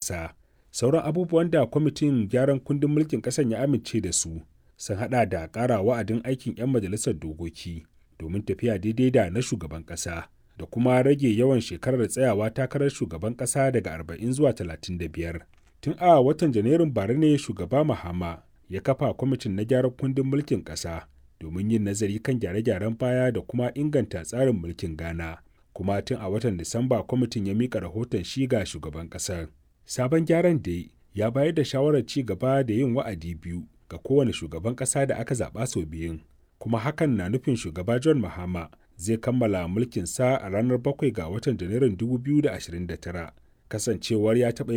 ƙasa. Sauran abubuwan da kwamitin gyaran kundin mulkin ƙasar ya amince da su sun haɗa da ƙara wa'adin aikin 'yan majalisar dokoki domin tafiya daidai da na shugaban ƙasa da kuma rage yawan shekarar tsayawa takarar shugaban ƙasa daga 40 zuwa 35. Tun a watan Janairun bara ne shugaba Mahama ya kafa kwamitin na gyaran kundin mulkin ƙasa domin yin nazari kan gyare-gyaren baya da kuma inganta tsarin mulkin Ghana. Kuma tun a watan Disamba kwamitin ya mika rahoton shi ga shugaban ƙasar. Sabon gyaran da ya bayar da shawarar ci gaba da yin wa'adi biyu ga kowane shugaban ƙasa da aka zaɓa sau biyun. Kuma hakan na nufin shugaba John Mahama zai kammala mulkinsa a ranar 7 ga watan Janairun 2029. Kasancewar ya taɓa